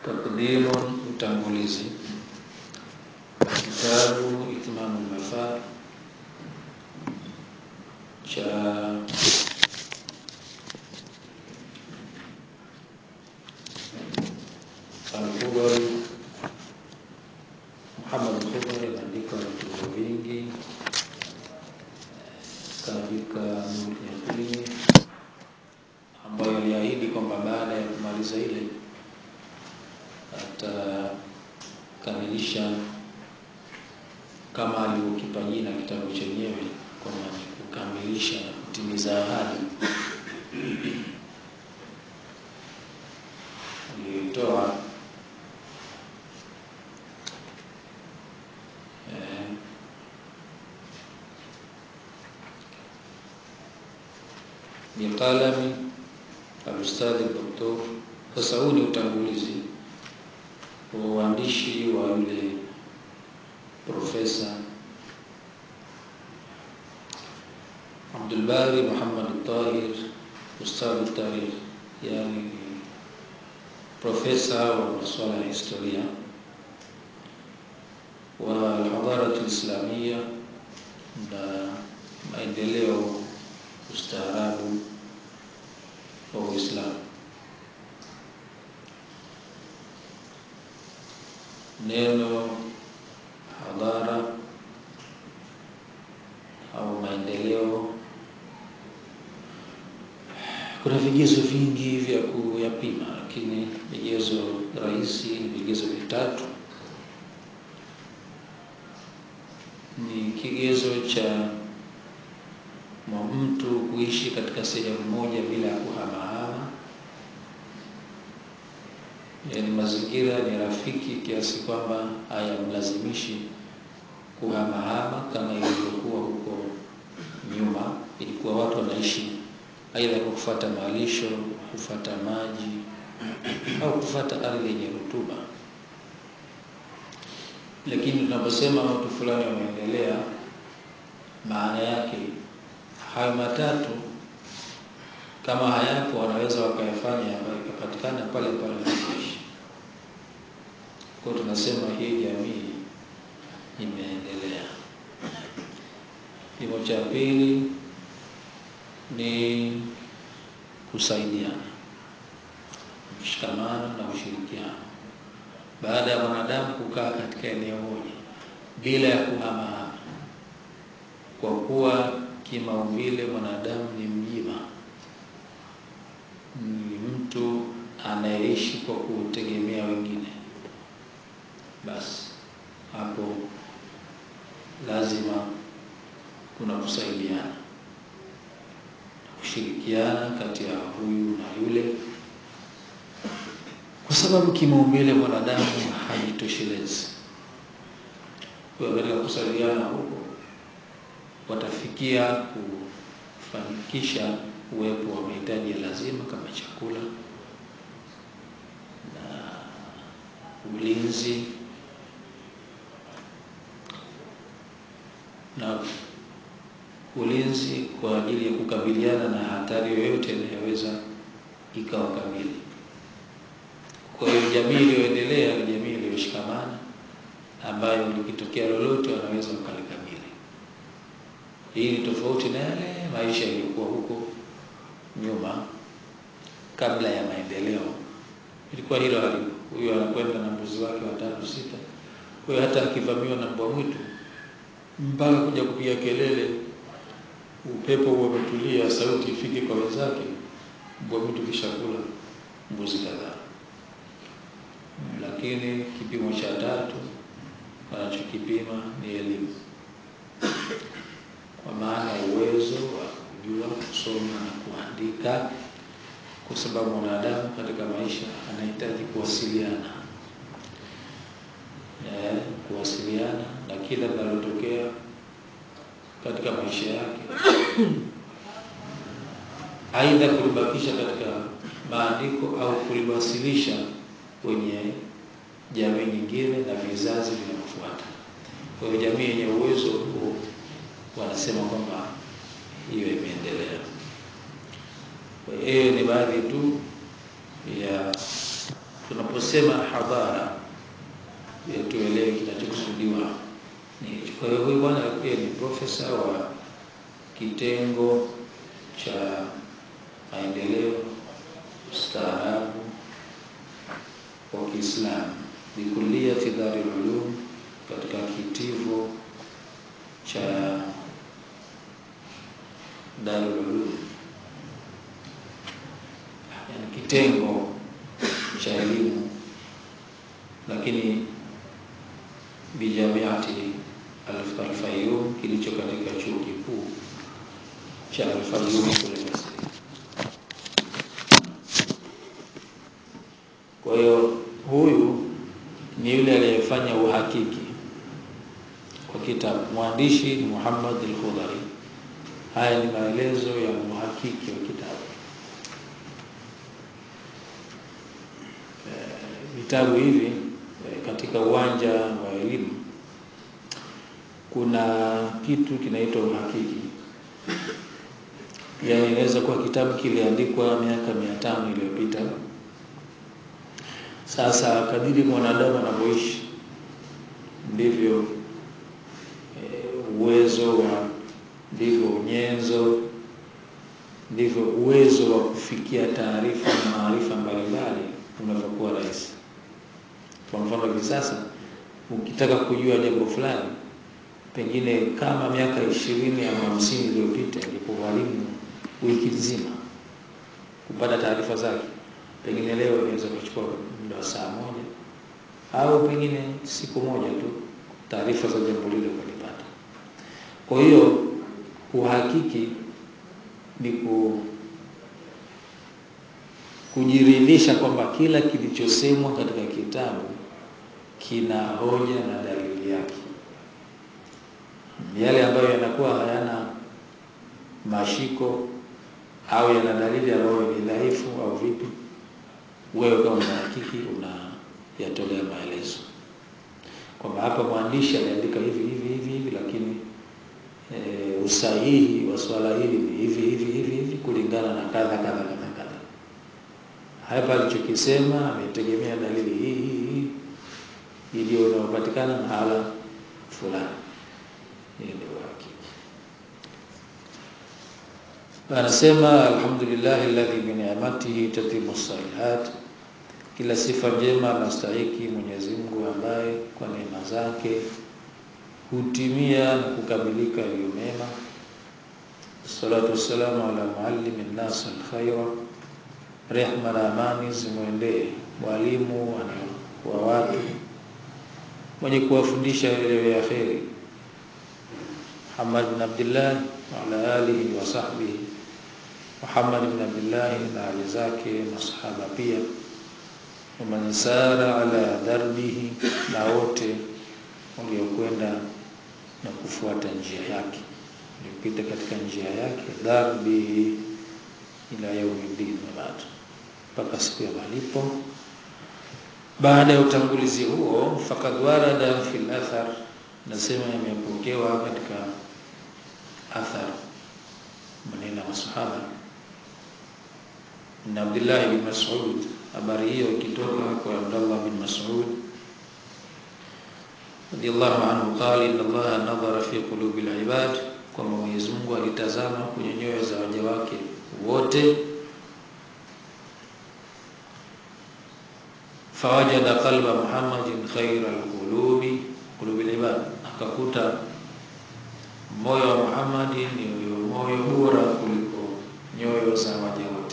Takdimu, utangulizi. Kitabu Itmamu Lmafal cha Alkhubari Muhammad Alkhubari ameandika vitabu vingi, kaandika Nuru Yaqini ambayo aliahidi kwamba baada ya kumaliza ile atakamilisha kama alivyokipa jina kitabu chenyewe kwamba ni kukamilisha na kutimiza ahadi aliyoitoa eh, biqalami alustadhi doktor. Sasa huu ni utangulizi wa uandishi wa yule profesa Abdulbari Muhammad Tahir, ustadhi tarikh, yani profesa wa masuala ya historia wa alhadarat alislamia na maendeleo ustaarabu wa Uislamu. Neno hadhara au maendeleo, kuna vigezo vingi vya kuyapima, lakini vigezo rahisi ni vigezo vitatu. Ni kigezo cha mtu kuishi katika sehemu moja bila ya kuhamahama, yaani mazingira ni rafiki kiasi kwamba hayamlazimishi kuhamahama kama ilivyokuwa huko nyuma. Ilikuwa watu wanaishi aidha kwa kufuata malisho, kufuata maji au kufuata ardhi yenye rutuba. Lakini tunaposema watu fulani wameendelea, maana yake hayo matatu kama hayapo, wanaweza wakayafanya yakapatikana pale pale wanapoishi. Kwa hiyo tunasema hii jamii imeendelea. Kipimo cha pili ni kusaidiana, mshikamano na ushirikiano, baada ya mwanadamu kukaa katika eneo moja bila ya kuhamahama, kwa kuwa kimaumbile mwanadamu ni mjima, ni mtu anayeishi kwa kutegemea wengine, basi hapo lazima kuna kusaidiana, kushirikiana kati ya huyu na yule, kwa sababu kimaumbile mwanadamu hajitoshelezi. Kwa hiyo katika kusaidiana huko watafikia kufanikisha uwepo wa mahitaji ya lazima kama chakula na ulinzi na ulinzi kwa ajili ya kukabiliana na hatari yoyote inayoweza ikawakabili. Kwa hiyo jamii iliyoendelea ni jamii iliyoshikamana, ambayo likitokea lolote wanaweza wakalikabili. Hii ni tofauti na yale maisha yaliyokuwa huko nyuma kabla ya maendeleo. Ilikuwa hilo halipo. Huyo anakwenda na mbuzi wake watano sita, kwa hiyo hata akivamiwa na mbwa mwitu mpaka kuja kupiga kelele, upepo huo umetulia, sauti ifike kwa wenzake, mbwa mwitu kishakula mbuzi kadhaa. Lakini kipimo cha tatu wanachokipima ni elimu, kwa maana uwezo wa kujua kusoma na kuandika, kwa sababu mwanadamu katika maisha anahitaji kuwasiliana eh, kuwasiliana na kila linalotokea katika maisha yake, aidha kulibakisha katika maandiko au kuliwasilisha kwenye jamii nyingine na vizazi vinavyofuata. Kwa hiyo jamii yenye uwezo huo wanasema kwamba hiyo imeendelea. Kwa hiyo ni baadhi tu ya tunaposema hadhara tuelewe kinachokusudiwa ni kwa hiyo huyu bwana pia ni profesa wa kitengo cha maendeleo staarabu wa Kiislamu bikuliyati Darul Ulum katika kitivo cha Darul Ulum yani kitengo cha elimu lakini bijamiati Al-Fayyum kilicho katika chuo kikuu cha Al-Fayyum kule Misri. Kwa hiyo huyu ni yule aliyefanya uhakiki kwa kitabu. Mwandishi ni Muhammad al-Khudari. Haya ni maelezo ya muhakiki wa kitabu. Vitabu hivi katika uwanja wa elimu kuna kitu kinaitwa uhakiki. Yaani inaweza kuwa kitabu kiliandikwa miaka mia tano iliyopita. Sasa kadiri mwanadamu anavyoishi ndivyo e, uwezo wa ndivyo unyenzo ndivyo uwezo wa kufikia taarifa na maarifa mbalimbali unavyokuwa rahisi. Kwa mfano hivi sasa ukitaka kujua jambo fulani pengine kama miaka ishirini au hamsini iliyopita ilipogharimu wiki nzima kupata taarifa zake, pengine leo inaweza kuchukua muda wa saa moja au pengine siku moja tu taarifa za jambo lile kulipata. Kwa hiyo uhakiki ni ku kujiridhisha kwamba kila kilichosemwa katika kitabu kina hoja na dalili yake. Yale ambayo yanakuwa hayana mashiko au yana dalili ambayo ni dhaifu au vipi, wewe kama mhakiki unayatolea maelezo kwamba hapa mwandishi aliandika hivi hivi hivi hivi, lakini e, usahihi wa swala hili ni hivi hivi hivi hivi kulingana na kadha kadha kadha kadha. Hapa alichokisema ametegemea dalili hii hii hii iliyo inayopatikana mahala fulani. Hii ndio uhakiki. Anasema alhamdulillah alladhi bi ni'matihi tatimu salihat, kila sifa njema anastahiki Mwenyezi Mungu ambaye kwa neema zake hutimia na kukamilika yaliyo mema. Salatu wassalamu ala muallimi nnas alkhaira, rehma na amani zimwendee mwalimu wa watu mwenye kuwafundisha yale ya kheri Muhammad bin Abdullah wa ala alihi wa sahbihi Muhammad bin Abdullah na ali zake masahaba pia waman sara ala darbihi na wote waliokwenda na kufuata njia yake waliopita katika njia yake darbihi ila yaumiddin wabadu mpaka siku ya malipo baada ya utangulizi huo fakad warada fil athar nasema imepokewa katika athar maneno ya masahaba na Abdullah bin Mas'ud habari hiyo ikitoka kwa Abdullah bin Mas'ud radiyallahu anhu qala inna Allah nadhara fi qulubi al-ibad kwamba Mwenyezi Mungu alitazama kwenye nyoyo za waja wake wote fawajada qalba Muhammadin khairal qulubi qulubi al-ibad akakuta moyo wa Muhammadi ni moyo bora kuliko nyoyo za waja wote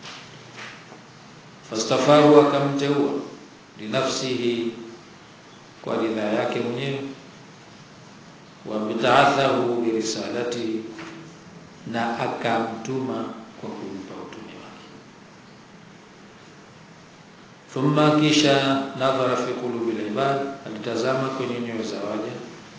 fastafahu akamteua linafsihi kwa ridhaa yake mwenyewe wa bitaathahu birisalatihi na akamtuma kwa kumpa utume wake thumma kisha nadhara fi qulubi al-ibad alitazama kwenye nyoyo za waja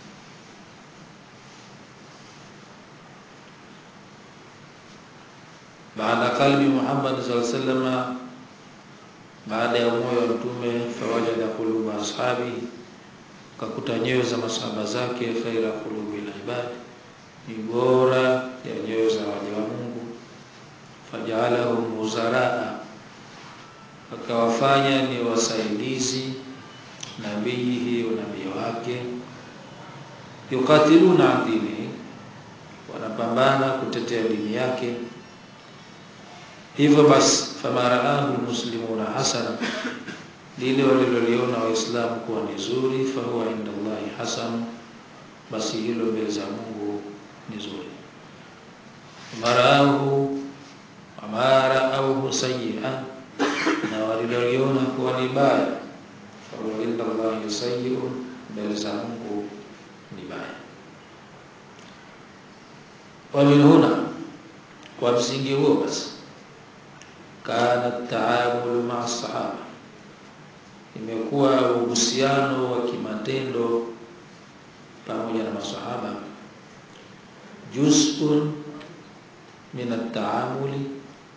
baada qalbi Muhammad sallallahu alaihi wasallam baada ya moyo wa mtume fawajada quluba ashabi kakuta nyoyo za masahaba zake khaira qulubi al-ibad ni bora ya nyoyo za waja wa Mungu fajaalahum muzaraa akawafanya ni wasaidizi nabihi unabii wake yukatiluna an dinihi wanapambana kutetea dini yake hivyo basi famaraahu lmuslimuna hasana lile waliloliona waislamu kuwa ni zuri fahuwa inda llahi hasan basi hilo mbele za mungu ni zuri maraahu amaraauhu sayia na waliloliona kuwa ni baya fahuwa inda llahi sayiun mbele za mungu ni baya wamin huna kwa msingi huo basi kana taamulu maa sahaba imekuwa uhusiano wa kimatendo pamoja na masahaba juz'un min at-taamuli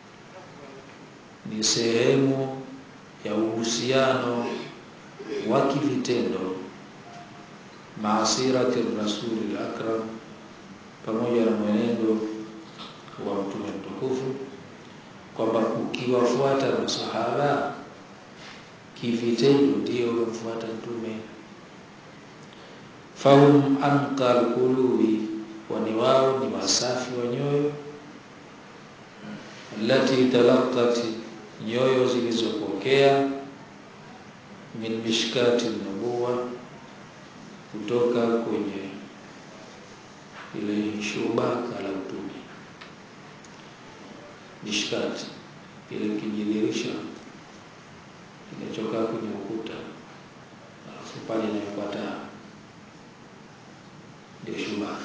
ni sehemu ya uhusiano wa kivitendo maasirati rasuli akram pamoja na mwenendo wa mtume mtukufu kwamba ukiwafuata masahaba kivitendo ndio umemfuata mtume fahum anqal qulubi wani wao ni wasafi wa nyoyo allati talaqat nyoyo zilizopokea min mishkati nubuwa kutoka kwenye ile shubaka la utume mishkati ile kijidirisha kinachokaa kwenye ukuta alafu pale inawekwa taa ndio shubaka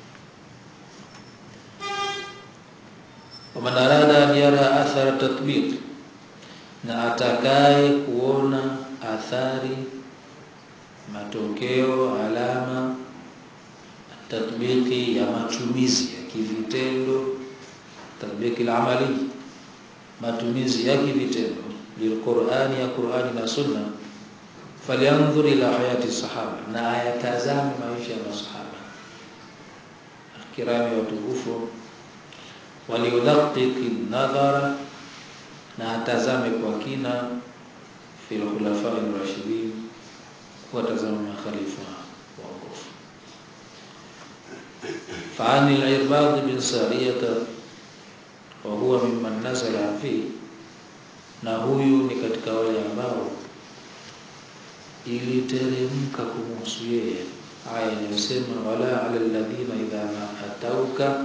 waman arada an yara athara tatbiq na atakaye kuona athari matokeo alama tatbiki ya matumizi ya kivitendo tatbiki al-amali matumizi ya kivitendo lilqur'ani ya Qur'ani na Sunna falyanzur ila hayati sahaba na ayatazame maisha ya masahaba kirami watukufu waliudaqiqi nadhara na atazame kwa kina fil khulafa ar-rashidin watazama makhalifa waongofu فعن العرباض بن سارية وهو ممن نزل فيه na huyu ni katika wale ambao iliteremka kumhusu yeye aya inayosema wala ala alladhina idha ma atauka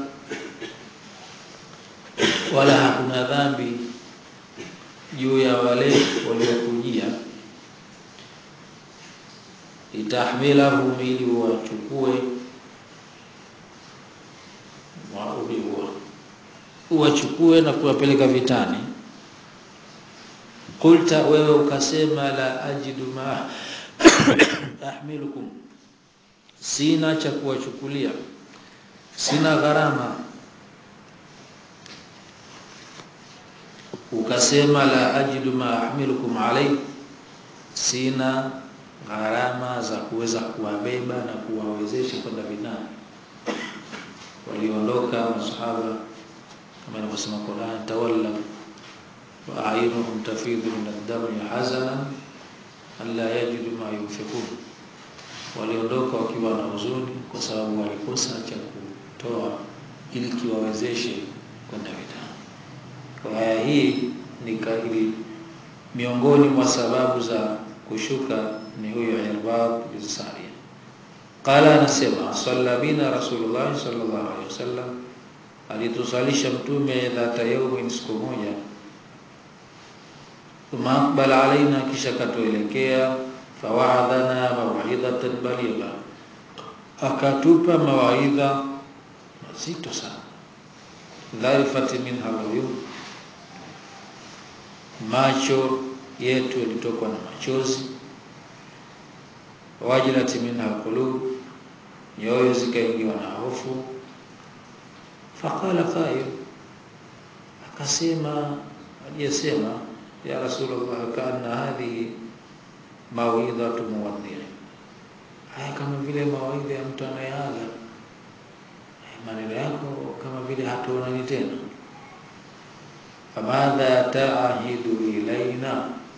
wala hakuna dhambi juu ya wale waliokujia itahmilahum ili wachukue uwachukue na kuwapeleka vitani qulta wewe ukasema la ajidu ma ahmilukum sina cha kuwachukulia sina gharama ukasema la ajidu ma ahmilukum alai sina gharama za kuweza kuwabeba na kuwawezesha kwenda vitani waliondoka masahaba kama inavyosema Qur'an tawalla wa a'yunuhum tafidhu min ad-dami hazanan alla yajidu ma yunfiqun waliondoka wakiwa na huzuni kwa sababu walikosa cha kutoa ili kiwawezeshe kwenda vitani kwa aya hii ni kaili miongoni mwa sababu za kushuka ni huyo Irbad bin Sariya qala anasema salla bina rasulullah sallallahu alaihi wasallam alitusalisha mtume dhata yaumin siku moja thumma aqbala alaina kisha katuelekea fawaadhana mawidhatan baligha akatupa mawaidha mazito sana dharifati minha aluyun macho yetu yalitokwa na machozi wajilati minha alqulub nyoyo zikaingiwa na hofu faqala qail akasema aliyesema ya rasulullah kana hadhihi mawidhatu muwaddi haya kama vile mawaidha ya mtu anayeaga maneno yako kama vile hatuonani tena famadha taahidu ilaina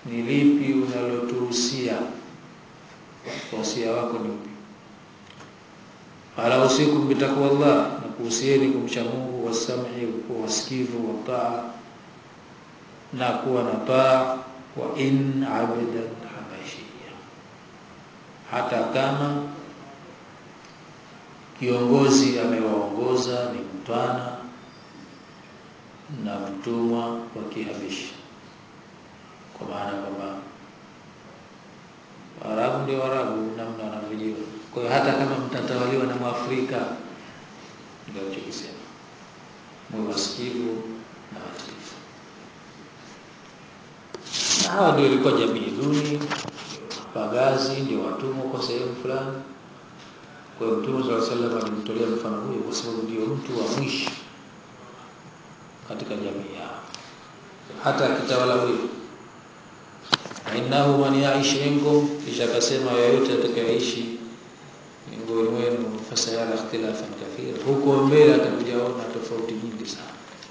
ni lipi unalotuhusia wasia wako ni upi ala usikum bitaqwa Allah na kuhusieni kumcha Mungu wasam'i kuwa wasikivu wa taa na kuwa na taa wa in abadan habashia hata kama kiongozi amewaongoza ni mtwana na mtumwa wa kihabishi kwa maana kwamba Waarabu ndio Waarabu namna wanavyojua. Kwa hiyo hata kama mtatawaliwa na Mwafrika, ndio alichokisema, mwe wasikivu na watiifu. Na hawa ndio ilikuwa jamii duni, pagazi, ndio watumwa kwa sehemu fulani. Kwa hiyo Mtume sallallahu alaihi wasallam alimtolea mfano huyo kwa sababu ndio mtu wa mwisho katika jamii yao, hata akitawala huyo innahu man yaish minkum, kisha akasema yoyote atakayeishi miongoni mwenu fasayara ikhtilafan kathira, huko mbele atakujaona tofauti nyingi sana,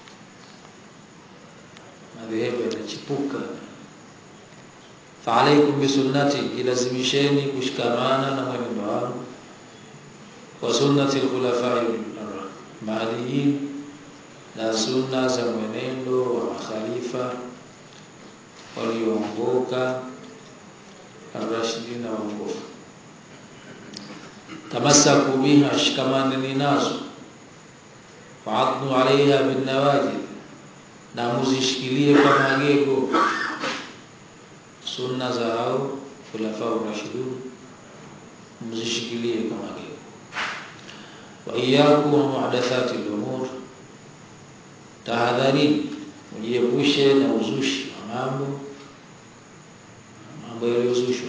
madhehebu yatachipuka. Faalaikum bisunnati, ilazimisheni kushikamana na mwenendo wangu wa sunnati alkhulafai mahdiyin, na sunna za mwenendo wa makhalifa walioongoka arrashidina waongoka tamasaku biha shikamaneni nazo waadnu alaiha binnawajid na muzishikilie kwa magego sunna za hao khulafau rashidun mzishikilie kwa magego wa iyakum wa muhdathati lumur tahadharini ujiepushe na uzushi wa mambo mambo yaliyozushwa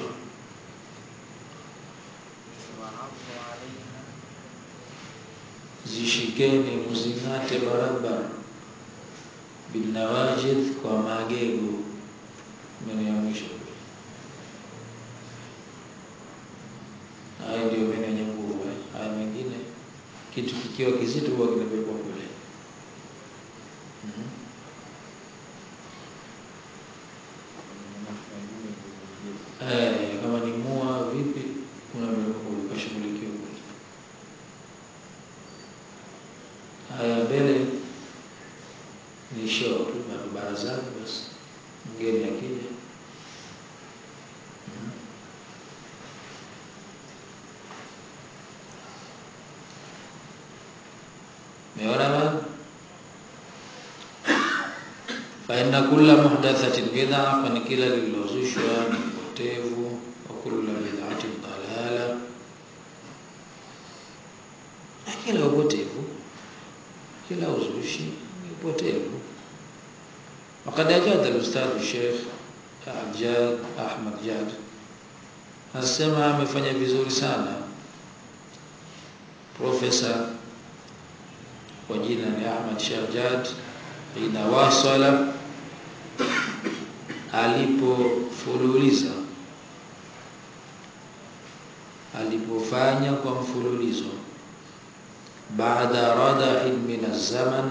zishikeni muzingate barabara binawajid kwa magego meno ya mwisho haya ndio meno yenye nguvu haya mengine kitu kikiwa kizito huwa kinabebwa kule mm-hmm. Eh, kama ni mua vipi unaweza ukashughulikiwa kule. Haya mbele ni show tu na barazani basi. Mgeni akija. Meona bana? Fa inna kulla muhdathatin bid'a, kwani kila lililozushwa ni upotevu wa kulla bid'atin dalala, na kila upotevu, kila uzushi ni upotevu. Wakad ajada al-ustadh Sheikh Jad Ahmad Jad anasema amefanya vizuri sana profesa kwa jina ni Ahmad Sheikh Jad ina wasala alipofululiza alipofanya kwa mfululizo baada radahin min zaman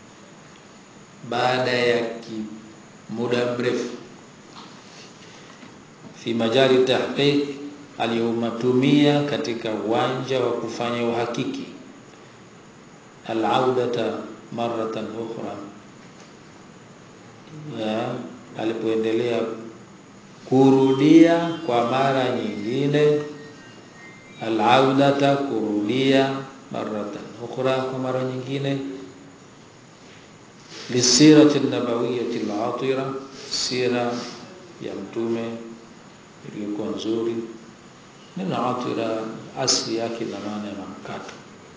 baada ya muda mrefu fi majali tahqiq aliyomatumia katika uwanja wa kufanya uhakiki alaudata maratan ukhra alipoendelea kurudia kwa mara nyingine alaudata kurudia maratan ukhra kwa mara nyingine lisirati nabawiyati al-atira sira ya mtume iliyokuwa nzuri neno atira asli yake na maana ya mkato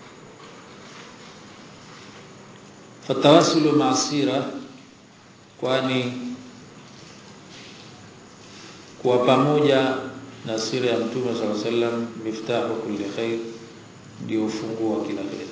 fatawasulu maasira kwani kuwa pamoja na sira ya mtume sallallahu alaihi wasallam miftahu kulli khair ndio ufunguo wa kila khair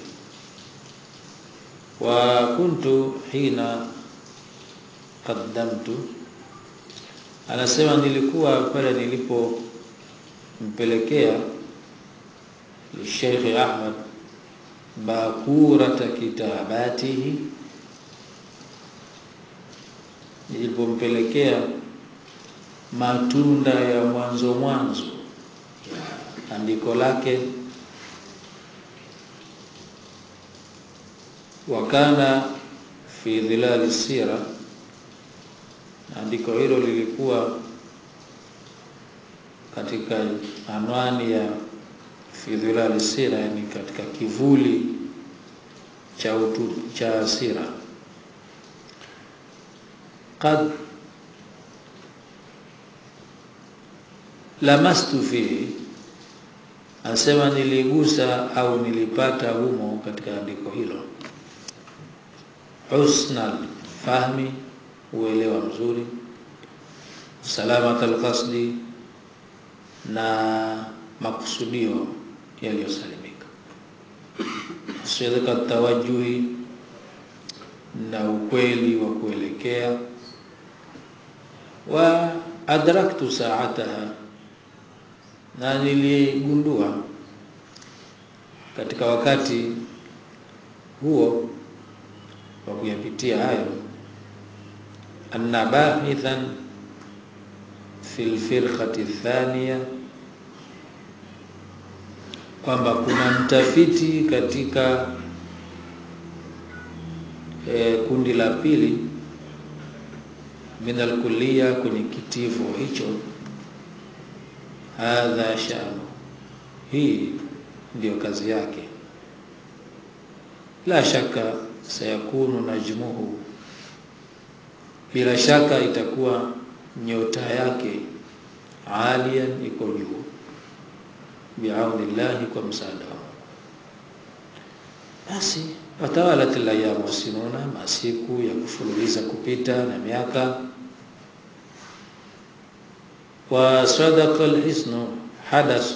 wa kuntu hina qaddamtu anasema nilikuwa pale nilipompelekea Sheikh Ahmad bakurata kitabatihi nilipompelekea matunda ya mwanzo mwanzo ya andiko lake wakana fi dhilali sira andiko hilo lilikuwa katika anwani ya fi dhilali sira yani katika kivuli cha utu, cha sira qad lamastu fihi anasema niligusa au nilipata humo katika andiko hilo husnal fahmi uelewa mzuri salamat alqasdi na makusudio yaliyosalimika sidqa tawajuhi na ukweli wa kuelekea wa adraktu saataha na niligundua katika wakati huo wa kuyapitia hayo anna bahithan fi lfirqati thaniya kwamba kuna mtafiti katika e, kundi la pili min alkulliya kwenye kitivo hicho hadha shanu hii ndiyo kazi yake la shaka sayakunu najmuhu bila shaka itakuwa nyota yake aliyan iko juu biaunillahi kwa msaada wao basi watawalat layam wasinuna masiku ya kufululiza kupita na miaka wa sadaqa alhisnu hadas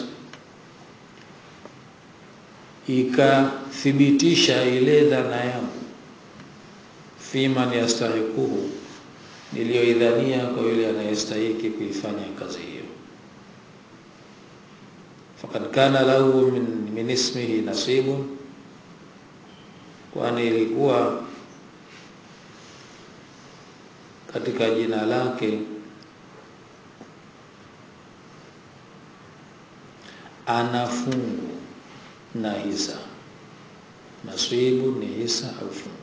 ikathibitisha ile dhana yangu fiman yastahiquhu niliyoidhania kwa yule anayestahiki kuifanya kazi hiyo faqad kana lahu min, min ismihi nasibun kwani ilikuwa katika jina lake ana fungu na hisa nasibu ni hisa au fungu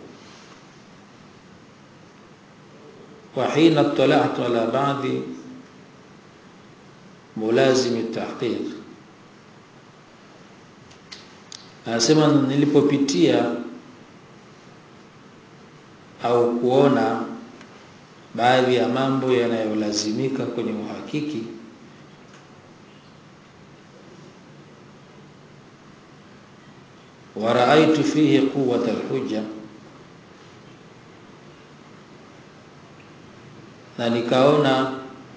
وحين اطلعت على بعض ملازم التحقيق anasema nilipopitia au kuona baadhi ya mambo yanayolazimika kwenye uhakiki waraaitu fihi quwwata alhujja na nikaona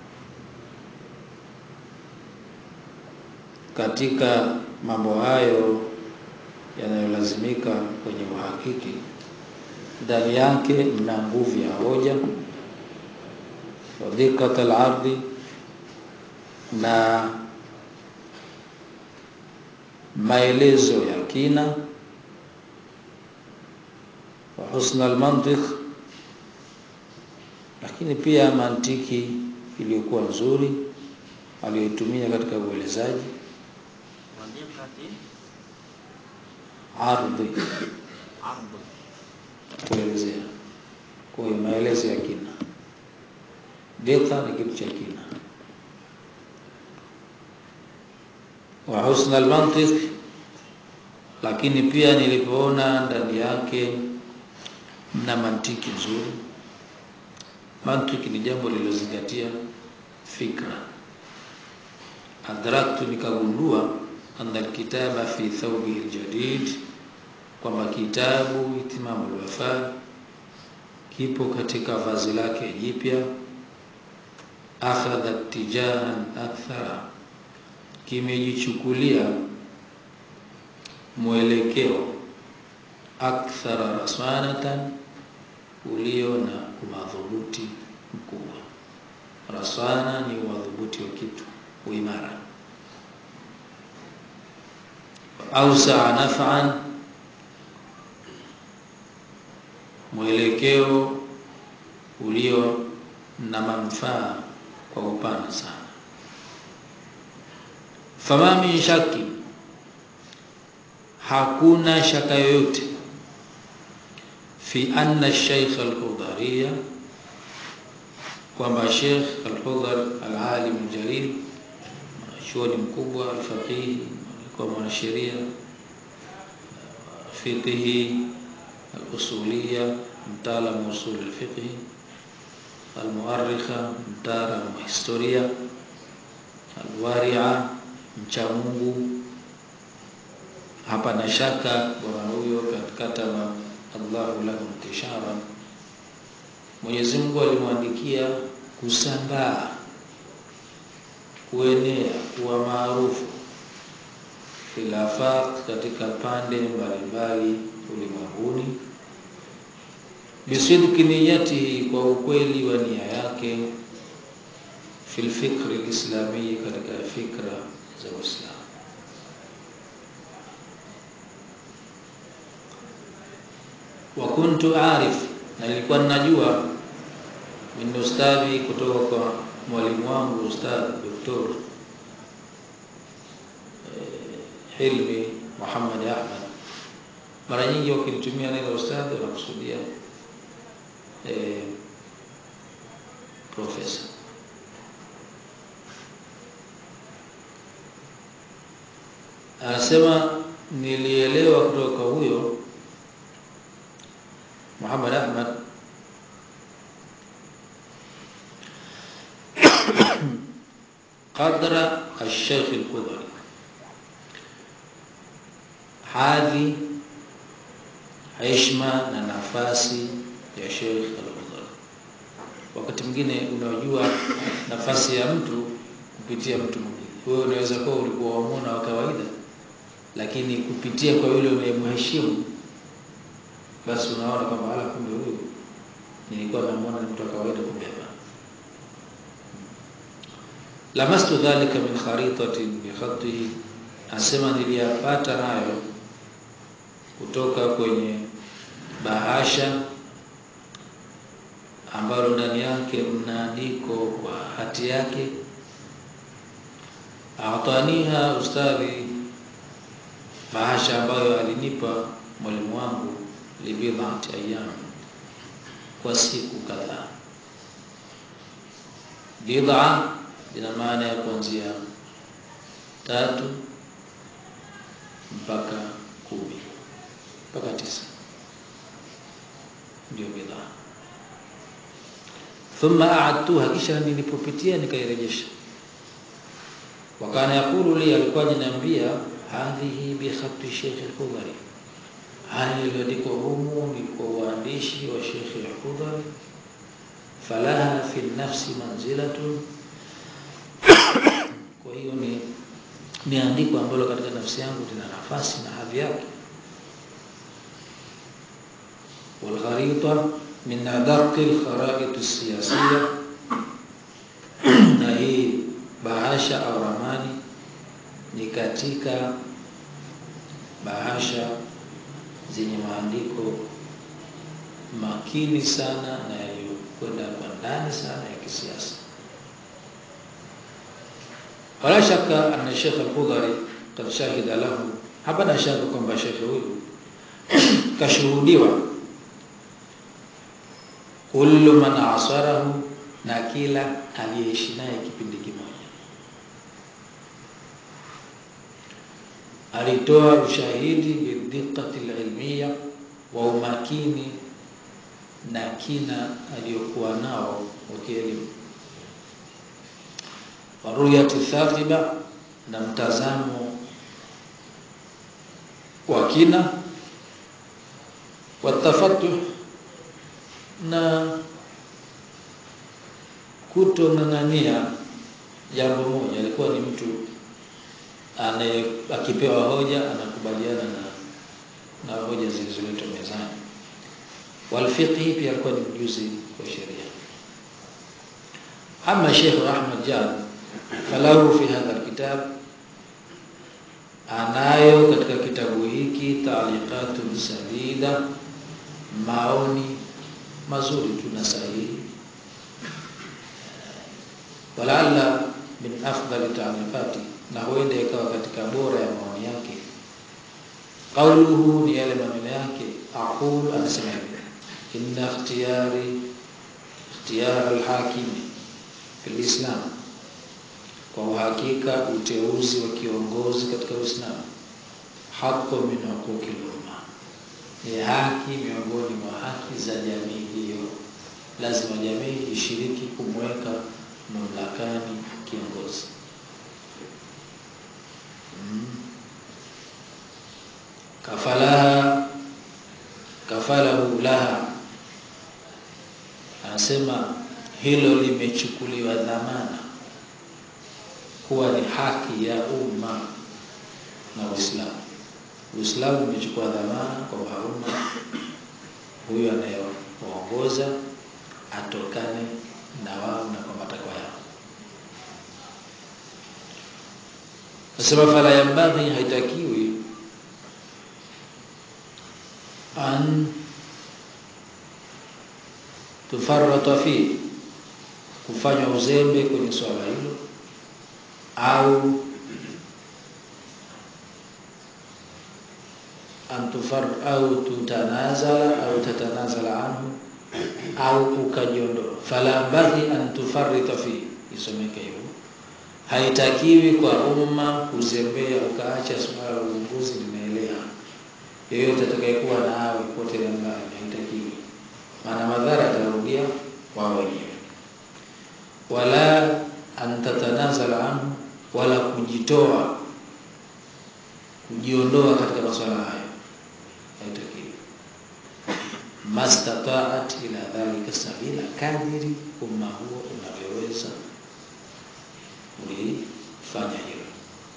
katika mambo hayo yanayolazimika kwenye uhakiki ndani yake mna nguvu ya hoja wadhiqat al-ardi na maelezo ya kina wa husna al-mantiq lakini pia mantiki iliyokuwa nzuri aliyoitumia katika uelezaji ardhi kuelezea kwa maelezo ya kina deta ni kitu cha kina wa husna almantiq lakini pia nilipoona ndani yake na mantiki nzuri mantiki ni jambo lililozingatia fikra adraktu nikagundua anna alkitaba fi thawbihi aljadid kwamba kitabu itimamu alwafa kipo katika vazi lake jipya akhadha tijahan akthara kimejichukulia mwelekeo akthara rasmanatan ulio na umadhubuti mkubwa rasana ni umadhubuti wa kitu uimara ausaa naf'an mwelekeo ulio na manufaa kwa upana sana fama min shaki hakuna shaka yoyote fi anna Sheikh al-Hudhariya kwamba Sheikh al-Hudhar al-alim al-jalil chuoni mkubwa al-faqih alikuwa mwanasheria fiqhi al-usuliyya mtaalamu usul al-fiqh al-muarrikha mtaalamu historia al-wari'a mcha Mungu hapana shaka bwana huyo kataba Allahu lahu intishara Mwenyezi Mungu alimwandikia kusambaa kuenea kuwa maarufu khilafat katika pande mbalimbali ulimwenguni bisidki niyatihi kwa ukweli wa nia yake fil fikri alislami katika fikra za Uislamu wa kuntu arif na nilikuwa ninajua min ustadhi kutoka kwa mwalimu wangu ustadhi doktor Hilmi Muhammad Ahmad mara nyingi wakinitumia neno ustadhi wanakusudia eh, profesa anasema nilielewa kutoka huyo Muhammad Ahmad qadra al-Sheikh al-Qudri hadhi heshima na nafasi ya Sheikh al-Qudri wakati mwingine unajua nafasi ya mtu kupitia mtu mwingine wewe unaweza kuwa ulikuwa wamuona wa kawaida lakini kupitia kwa yule unayemheshimu basi unaona kwamba ala kumbe huyu nilikuwa namuona ni mtu wa kawaida kumbe hapana lamastu dhalika min kharitatin bi khatihi asema niliyapata nayo kutoka kwenye bahasha ambalo ndani yake mnaandiko kwa hati yake ataniha ustadhi bahasha ambayo alinipa mwalimu wangu libidhati ayyam kwa siku kadhaa bid'a ina maana ya kuanzia tatu mpaka kumi mpaka tisa ndio bid'a thumma a'adtuha kisha nilipopitia nikairejesha wakana yakulu li alikuwa ananiambia hadhihi bi khatti Sheikh al-Khudari haya iliyoandikwa humu ni kwa uandishi wa Sheikh al-Khudari falaha fi nafsi manzilatu kwa hiyo ni ni andiko ambalo katika nafsi yangu lina nafasi na hadhi yake والخريطة من أدق الخرائط السياسية na hii bahasha au ramani ni katika bahasha zenye maandiko makini sana na yaliyokwenda kwa ndani sana ya kisiasa wala shaka anna Sheikh Al-Khudhari kad shahida lahu hapana shaka kwamba Sheikh huyu kashuhudiwa kullu man asarahu na kila aliyeishi naye kipindi kimoja alitoa ushahidi bidiqati alilmiya wa umakini na kina aliyokuwa nao wa kielimu waruyati thaqiba na mtazamo wa kina watafatuh na kutong'ang'ania jambo moja alikuwa ni mtu anaye akipewa hoja anakubaliana na na hoja zilizoletwa mezani walfiqhi pia alikuwa ni mjuzi wa sheria ama Sheikh Ahmad Jan falahu fi hadha alkitab anayo katika kitabu hiki taliqatun sadida maoni mazuri tu na sahihi walaalla min afdali taarifati na huenda ikawa katika bora ya maoni yake qauluhu ni yale maneno yake aqul anasema hivi inna ikhtiyari ikhtiyar alhakim fil islam kwa uhakika uteuzi wa kiongozi katika uislamu haqqu min huquqi umma ni haki miongoni mwa haki za jamii hiyo lazima jamii ishiriki kumweka mamlakani kiongozi mm. kafalaha kafalahu laha anasema hilo limechukuliwa dhamana kuwa ni haki ya umma na Uislamu. Uislamu umechukua dhamana kwamba umma huyu anayeongoza atokane na wao na kwa matakwa yao. Nasema fala yambaghi, haitakiwi an tufarrata fi kufanywa uzembe kwenye swala hilo au antufar au tutanazala au tatanazala anhu au ukajiondoa fala baghi an tufarrita fi isomeke hivyo haitakiwi kwa umma kuzembea ukaacha swala la uongozi linaelea yeyote atakayekuwa na awe pote la mbali haitakiwi maana madhara atarudia wao wenyewe wala antatanazala anhu wala kujitoa kujiondoa katika masuala hayo haitakiwi mastataat ila dhalika sabila kadiri umma huo unavyoweza ulifanya hilo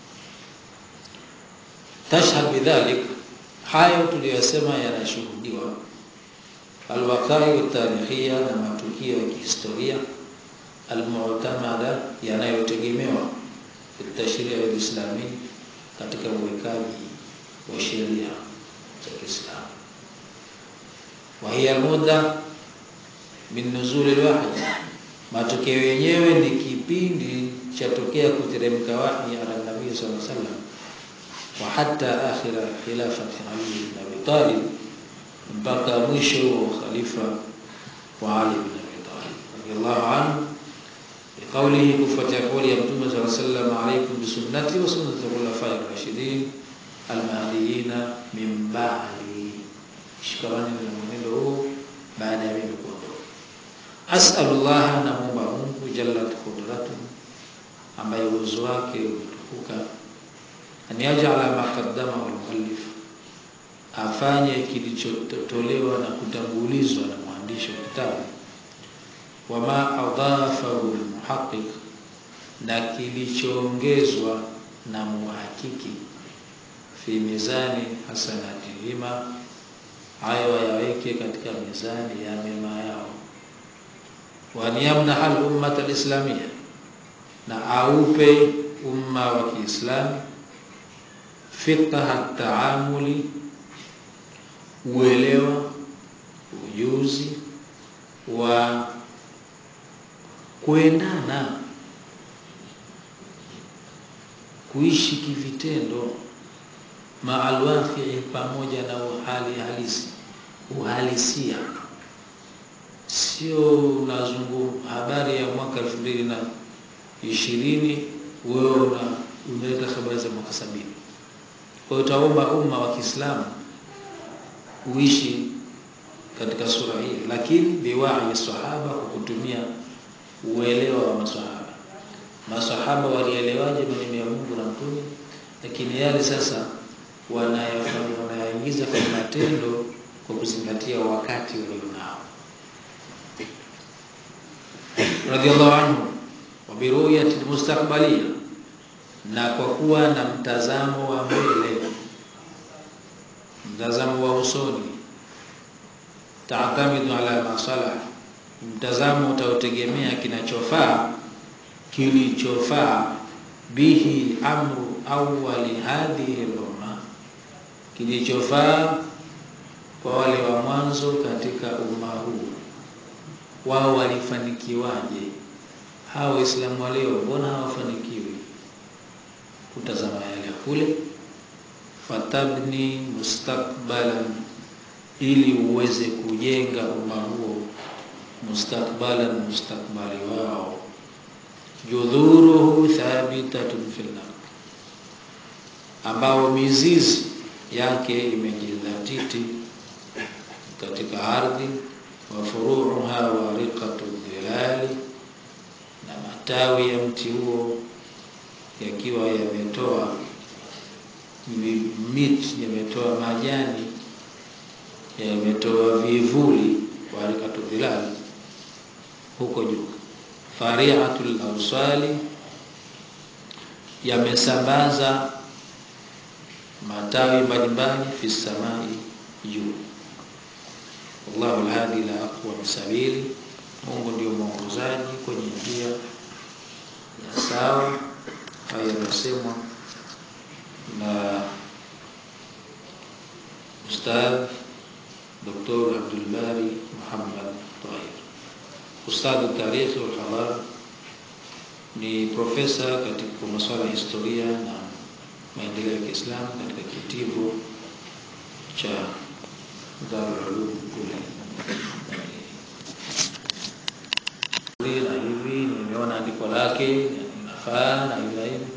tashhad bidhalik hayo tuliyosema yanashuhudiwa alwaqai tarikhia na matukio ya kihistoria almu'tamada yanayotegemewa tashria alislami katika uwekaji wa sheria za Kiislamu wa hiya muda min nuzul alwahyi matokeo yenyewe ni kipindi cha tokea kuteremka wahi ala nabii sallallahu alaihi wasallam wa hatta akhira khilafati Ali ibn Abi Talib mpaka mwisho wa khalifa wa Ali ibn Abi Talib radiyallahu anhu قوله كفة قول يمتوم صلى الله عليه وسلم عليكم بسنتي وسنة الخلفاء الراشدين المهديين من بعدي shikamani na mwenendo huu baada ya mimi kuondoka asalullah namuomba mungu jallat qudratu ambaye uwezo wake umetukuka an yajala ma qaddamahu almuallif afanye kilichotolewa na kutangulizwa na mwandishi wa kitabu wama adhafahu almuhaqqiq na kilichoongezwa na muhakiki fi mizani hasanatihima hayo yaweke katika mizani ya mema yao waniyamna hal ummat alislamia na aupe umma wa Kiislamu fiqha taamuli uelewa ujuzi wa kuendana kuishi kivitendo maalwaqi pamoja na uhali halisi uhalisia sio unazungu habari ya mwaka elfu mbili na ishirini wewe una unaleta habari za mwaka sabini kwa hiyo utaomba umma wa Kiislamu uishi katika sura hii lakini biwahi sahaba kwa kutumia uelewa wa maswahaba maswahaba walielewaje maneno ya Mungu na mtume lakini yale sasa wanayafanya wanayaingiza kwa matendo kwa kuzingatia wakati walionao radhiallahu anhu wa biruyati mustaqbalia na kwa kuwa na mtazamo wa mbele mtazamo wa usoni taatamidu ala masalah mtazamo utaotegemea kinachofaa kilichofaa bihi amru awwali hadhihi al-umma kilichofaa kwa wale wa mwanzo katika umma huu wao walifanikiwaje hawa Waislamu wa leo mbona hawafanikiwi kutazama yale kule? Fatabni mustakbalan, ili uweze kujenga umma huo mustakbalan, mustakbali wao, judhuruhu thabitatun fil ard, ambao mizizi yake imejidhatiti katika ardhi, wa furuuha wariqatu dhilali, na matawi ya mti huo yakiwa yametoa miti, yametoa majani, yametoa vivuli, warikatu dhilali huko juu, fariatul awsali, yamesambaza matawi mbalimbali fi samai juu. Wallahu alhadi la aqwam sabili, Mungu ndio mwongozaji kwenye njia ya sawa. Haya yamesemwa na Ustadh Dr. Abdul Bari Muhammad Tahir, ustadh tarikhi wal hadara, ni profesa katika masuala ya historia na maendeleo ya Kiislamu katika kitivo cha Darul Ulum kule na hivi nimeona andiko lake inafaa na hivi na hivi,